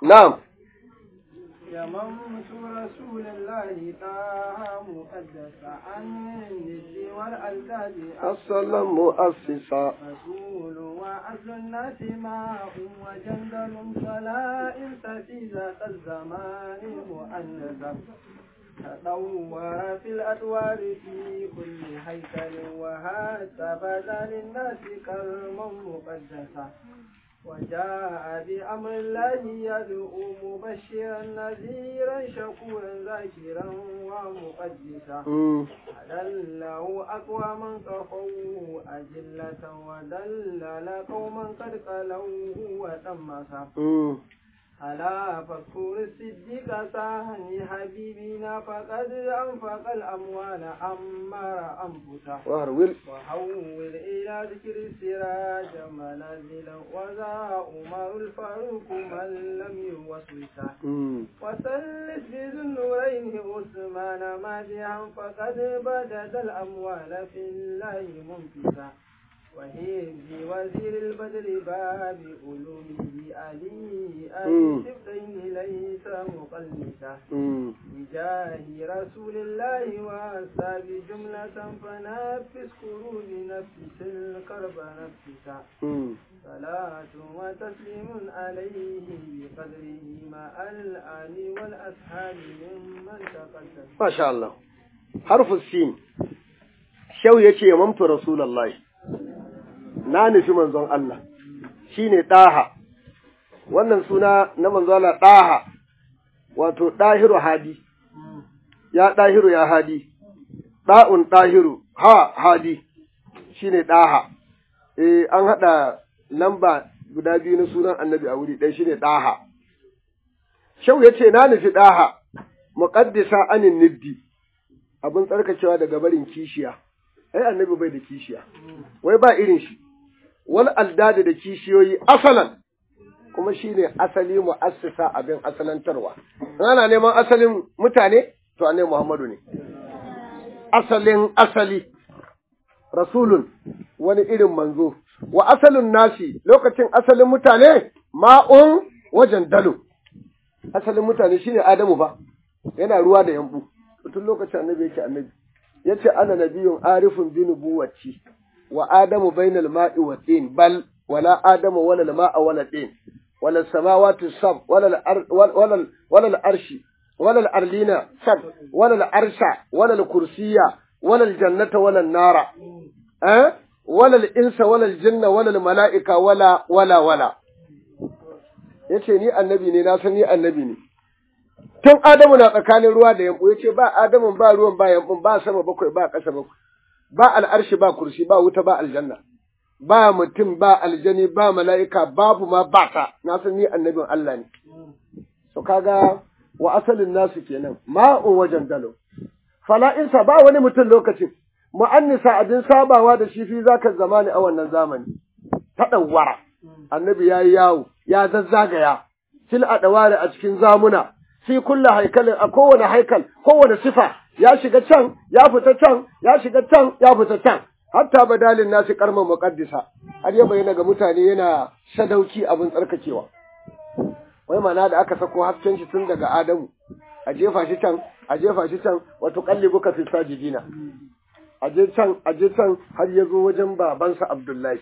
na'am يممت رسول الله طه مقدس عن الند والألتاج asalan mu'assisa رسول وأصل الناس ماء وجندل فلا إنس في ذات الزمان مؤنثا تدور في الأدوار في كل هيكل وهذا بدا للناس كرما مقدسا وجاء بأمر الله يدعو مبشرا نذيرا شكورا ذاكرا ومقدسا Mm. أدله أقواما كفوه أجلة ودلل قوما قد قلوه وتمسا Mm. ألا فاذكر الصديق ساهني حبيبنا فقد أنفق الأموال أمر أنفسه warwil وحول إلى ذكر السراج منازلا وذا أمر الفاروق من لم يوسوسه Mm. وثلث بذو النورين عثمان مادحا فقد بدد الأموال في الله منفسا وهيب وزير البدر باب علومه علي مم. أبي سبتين ليس مقلسا Mm. بجاه رسول الله وأصحاب جملة فنفس كروب نفس الكرب نفسا Mm. صلاة وتسليم عليه بقدره مع الآل والأصحاب ممن تقدم Masha Allah. Harfu sin. Shau ya ce, Mamtu Rasulallah, na nufi manzon Allah, shi ne ɗaha. Wannan suna na manzon Allah ɗaha, wato ɗahiru hadi, ya ɗahiru ya hadi, ɗa'un ɗahiru, ha hadi, shi ne ɗaha. Eh, an haɗa lamba guda biyu na sunan annabi a wuri ɗaya shi ne ɗaha. Shau ya ce, Na nufi ɗaha, muƙaddisa anin niddi, abin tsarkakewa daga barin kishiya, ai annabi bai da kishiya, wai ba irin shi, wal aldadi da kishiyoyi asalan, kuma shi ne asali mu'assisa abin asalantarwa. In ana neman asalin mutane, to annabi Muhammadu ne. Asalin asali, rasulun wani irin manzo, wa asalin nasi lokacin asalin mutane ma'un wajen dalo. Asalin mutane shine Adamu fa. yana ruwa da yambu tun lokacin annabi yake annabi yace ana nabiyun arifun bi nubuwati wa adamu bainal ma'i wa tin bal wala adamu wala al ma'a wala tin wala samawati sab wala al ar wala al wala al arshi wala al arlina sab wala al arsha wala al kursiyya wala al jannata wala an nara eh wala al insa wala al jinna wala al mala'ika wala wala wala yace ni annabi ne na san ni annabi ne tun Adamu na tsakanin ruwa da yambu ya ce ba Adamu ba ruwan ba yambun ba sama bakwai ba ƙasa bakwai ba al'arshi ba kursi ba wuta ba aljanna ba mutum ba aljani ba mala'ika babu ma ba ta na san ni annabin Allah ne so kaga wa asalin nasu kenan ma'un wajen dalo fala'insa ba wani mutum lokacin mu'annisa abin sabawa da shi fi zaka zamani a wannan zamani ta ɗauwara annabi ya yi yawo ya zazzagaya fil adawari a cikin zamuna fi kulla haikalin a kowane haikal kowane sifa ya shiga can ya fita can ya shiga can ya fita can hatta badalin nasi karman muqaddisa har ya bayyana ga mutane yana sadauki abin tsarkakewa wai mana da aka sako hasken shi tun daga Adamu a jefa shi can a jefa shi can wato qallibuka fi sajidina a je can a je can har ya zo wajen babansa Abdullahi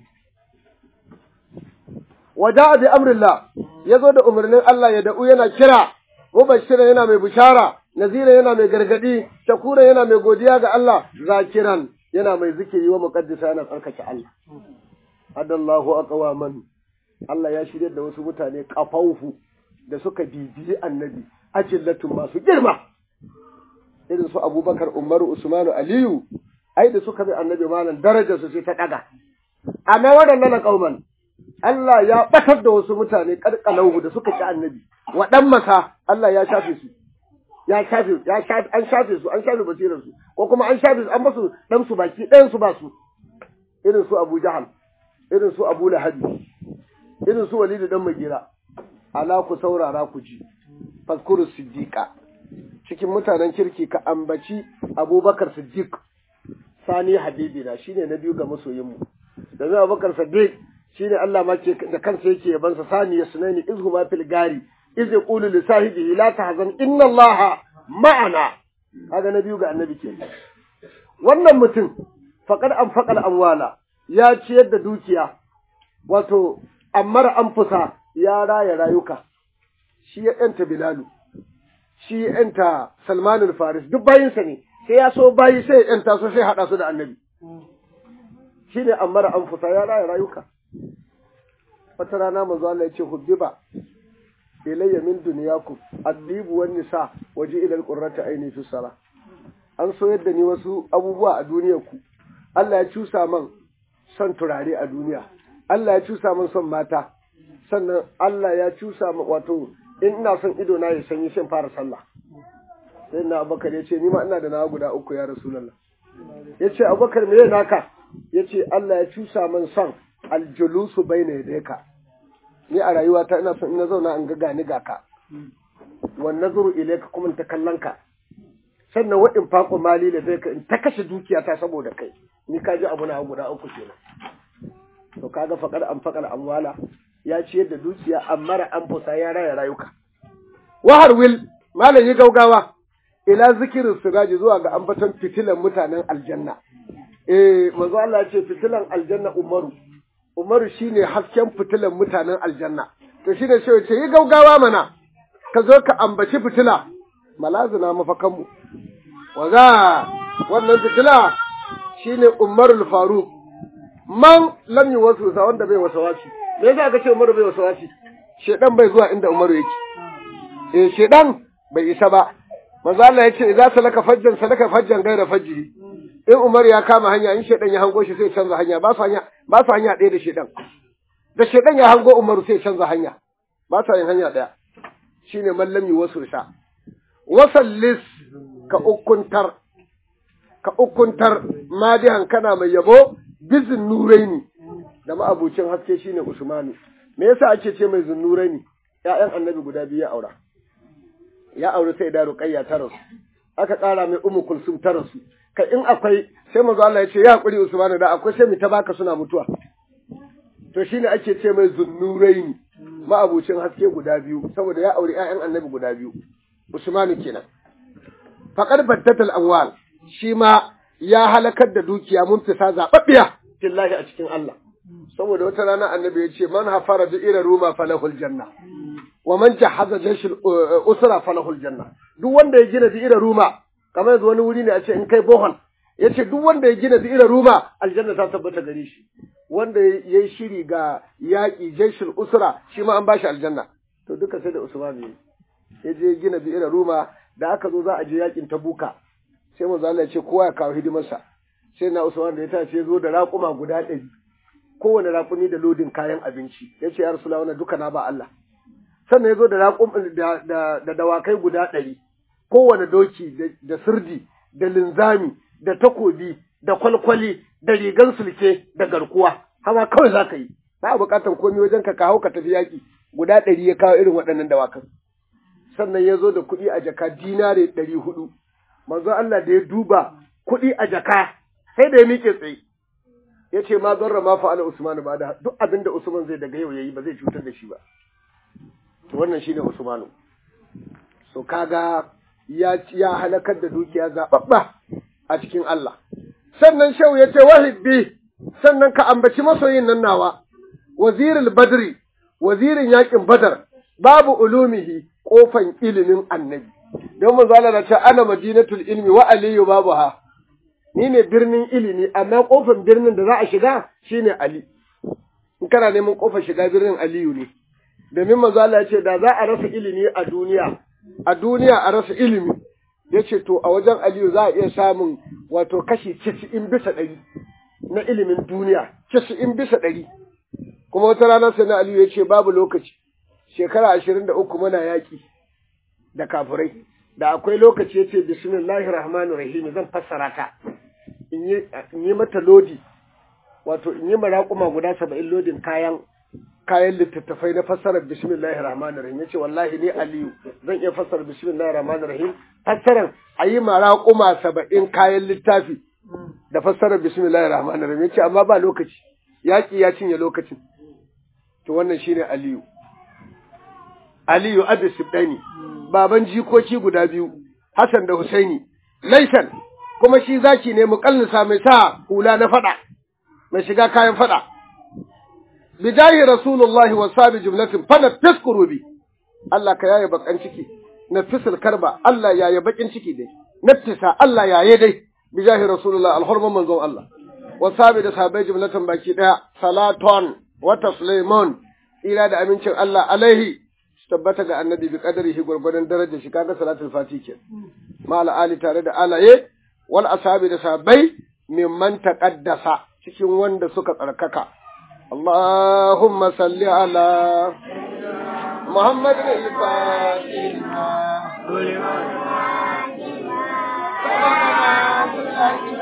waja bi amrillah ya zo da umarnin Allah ya da'u yana kira mubashiran yana mai bishara nazira yana mai gargadi shakura yana mai godiya ga Allah zakiran yana mai zikiri wa muqaddisa yana tsarkake Allah adallahu aqwaman Allah ya shirya da wasu mutane kafaufu da suka bibiyi annabi ajillatun masu girma irin su Abubakar Umaru Usmanu Aliyu ai da suka bi annabi malam darajar su sai ta daga amma waɗannan kauman Allah ya batar da wasu mutane karkalahu da suka ci annabi waɗan masa Allah ya shafe su ya shafe ya shafe an shafe su an shafe basirar su ko kuma an shafe su an basu dan su baki ɗayan su ba su irin su Abu Jahal irin su Abu Lahab irin su Walid dan Magira ala ku saurara ku ji fazkuru siddiqa cikin mutanen kirki ka ambaci Abubakar Siddiq sani habibina shine na biyu ga masoyin mu da Abubakar Siddiq shine Allah ma ke da kansa yake yaban sa sani yasnani izhuma fil gari iz yaqulu li sahibihi la tahzan inna Allah ma'ana kaga na biyu ga annabi ke wannan mutum faqad anfaqal amwala ya ciyar da dukiya wato ammar anfusa ya raya rayuka shi ya yanta bilalu shi ya yanta salmanul faris duk bayinsa ne sai ya so bayi sai ya yanta su sai hada su da annabi shi ne ammar anfusa ya raya rayuka wata rana manzo Allah ya ce hubbiba ilayya min dunyakum adibu wan nisa waje ila alqurrata aini fi sala an so yadda ni wasu abubuwa a duniyar ku Allah ya cusa man son turare a duniya Allah ya cusa man son mata sannan Allah ya cusa man wato in ina son ido na ya sanyi shin fara sallah sai na Abubakar ya ce ni ma ina da nawa guda uku ya Rasulullah ya ce Abubakar me naka ya ce Allah ya cusa man son aljulusu bayna yadayka ni a rayuwata ina son ina zauna in ga gani ga ka wan nazuru ilayka kuma ta kallon ka sannan wa in faqu mali da zai ka in ta kashe dukiyata saboda kai ni ka ji abu na guda uku kenan to kaga faqad an faqal amwala ya ciyar da dukiya amma ra an fusa ya raya rayuka wahar wil malam yi gaugawa ila zikirin siraji zuwa ga ambaton fitilan mutanen aljanna eh manzo Allah ya ce fitilan aljanna umaru Umaru shine hasken fitilan mutanen aljanna. To shine shi ce yi gaugawa mana ka zo ka ambaci fitila malazina mafakanmu. Waza wannan fitila shine Umarul Faruq. Man lam wasu sa wanda bai wasa wasi. Me yasa aka ce Umaru bai wasa wasi? Shedan bai zuwa inda Umaru yake. Eh shedan bai isa ba. Manzo Allah ya ce idza salaka fajjan salaka fajjan gaira fajjihi. in Umar ya kama hanya in shedan ya hango shi sai canza hanya ba su hanya ba su hanya ɗaya da shedan da shedan ya hango Umar sai canza hanya ba su yin hanya ɗaya shine mallami wasu sha wasallis ka ukuntar ka ukuntar madihan kana mai yabo bizin nuraini da ma'abucin haske shine Usmanu me yasa ake ce mai zunnuraini ƴaƴan annabi guda biyu ya aura ya aure sai da ruqayya ta rasu aka ƙara mai ummu kulsum ta rasu ka in akwai sai manzo Allah ya ce ya hakuri Usmanu da akwai sai mu ta baka suna mutuwa to shine ake ce mai zunnuraini ma'abucin haske guda biyu saboda ya aure ƴaƴan annabi guda biyu Usmanu kenan faqad baddatal amwal shi ma ya halakar da dukiya mun fisa zababbiya billahi a cikin Allah saboda wata rana annabi ya ce man hafara bi ira ruma falahul janna wa man jahaza jayshul usra falahul janna duk wanda ya gina bi ira ruma kamar yanzu wani wuri ne a ce in kai bohol ya ce duk wanda ya gina bi'ira ruma aljanna ta tabbata gare shi wanda ya yi shiri ga yaƙi jaishul usra shi ma an bashi aljanna to duka sai da usman ne ya je gina bi'ira ruma da aka zo za a je yaƙin tabuka sai manzo Allah ya ce kowa ya kawo hidimarsa sai na usman da ya tace ya zo da raƙuma guda ɗari kowane raƙumi da lodin kayan abinci ya ce ya rasula wannan duka na ba Allah sannan ya zo da da dawakai guda ɗari kowane doki da sirdi da linzami da takobi da kwalkwali da rigan sulke da garkuwa hawa kawai za ka yi ba a buƙatar komai wajen ka kawo ka tafi yaƙi guda ɗari ya kawo irin waɗannan dawakan sannan ya zo da kuɗi a jaka dinare ɗari hudu manzo Allah da ya duba kuɗi a jaka sai da ya miƙe tsaye ya ce ma zarra ma fa'ala Usman ba da duk abin da Usman zai daga yau yayi ba zai cutar da shi ba to wannan shine Usmanu so kaga ya ya halakar da dukiya zababba a cikin Allah sannan shehu ya ce wahibbi sannan ka ambaci masoyin nan nawa wazirul badri wazirin yakin badar babu ulumihi kofan ilimin annabi don manzo Allah na ce ana madinatul ilmi wa aliyu babuha ni ne birnin ilimi amma kofar birnin da za a shiga shine Ali in kana neman kofar shiga birnin Aliyu ne domin manzo Allah ya ce da za a rasa ilimi a duniya a duniya a rasa ilimi yace to a wajen Aliyu za a iya samun wato kashi 90 bisa ɗari na ilimin duniya 90 bisa ɗari kuma wata rana sai na Aliyu ya ce babu lokaci shekara 23 muna yaki da kafirai da akwai lokaci ya ce bismillahir rahmanir rahim zan fassara ta in yi mata lodi wato in yi maraƙuma guda saba'in lodin kayan kayan littattafai na fassarar bismillahir rahmanir rahim yace wallahi ni aliyu zan iya fassara bismillahir rahmanir rahim fassarar a yi maraƙuma saba'in kayan littafi da fassarar bismillahir rahmanir rahim yace amma ba lokaci yaƙi ya cinye lokacin to wannan shine aliyu aliyu abi sibdani baban jikoki guda biyu hasan da husaini laisan kuma shi zaki ne muƙallisa mai sa hula na fada mai shiga kayan fada bijahi rasulullahi wa sabi jumlatin fana taskuru bi Allah ka yaye bakan ciki na fisil karba Allah yaye bakin ciki dai naftisa Allah yaye dai bijahi rasulullahi alhurman manzon Allah wa sabi da sabai jumlatan baki daya salaton wa taslimun ila da amincin Allah alaihi tabbata ga annabi bi qadarihi gurgurdan darajar shi kaga salatul fati ke ma ali tare da alaye wal ashabi da sabai mimman taqaddasa cikin wanda suka tsarkaka Allahumma salli ala محمد الفاتحة